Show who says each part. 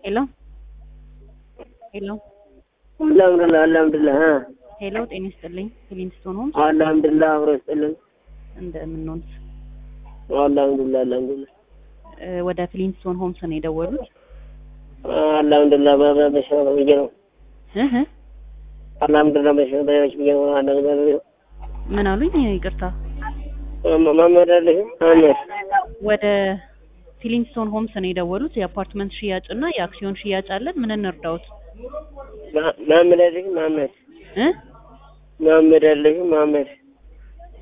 Speaker 1: ሄሎ ሄሎ
Speaker 2: አልሐምዱሊላህ አልሐምዱሊላህ እ
Speaker 1: ሄሎ ጤና ይስጥልኝ ሊንግስቶን ሆምስ
Speaker 2: አልሐምዱሊላህ አብሮ ይስጥልን።
Speaker 1: እንደምንሆንስ
Speaker 2: አልሐምዱሊላህ አልሐምዱሊላህ
Speaker 1: እ ወደ ፍሊንስቶን ሆምስ ነው የደወሉት
Speaker 2: አልሐምዱሊላህ በ- በሽታ ብዬ ነው።
Speaker 1: እህ
Speaker 2: አልሐምዱሊላህ በሽታ በሽ ብዬ ነው። አልሐምዱሊላህ
Speaker 1: ምን አሉኝ ይቅርታ
Speaker 2: መሐመድ አለሽም መሐመድ
Speaker 1: ወደ ፊሊንግስቶን ሆምስ ነው የደወሉት የአፓርትመንት ሽያጭ እና የአክሲዮን ሽያጭ አለን ምን እንርዳዎት
Speaker 2: መ- መሐመድ አለሽም መሐመድ
Speaker 1: እ
Speaker 2: መሐመድ አለሽም መሐመድ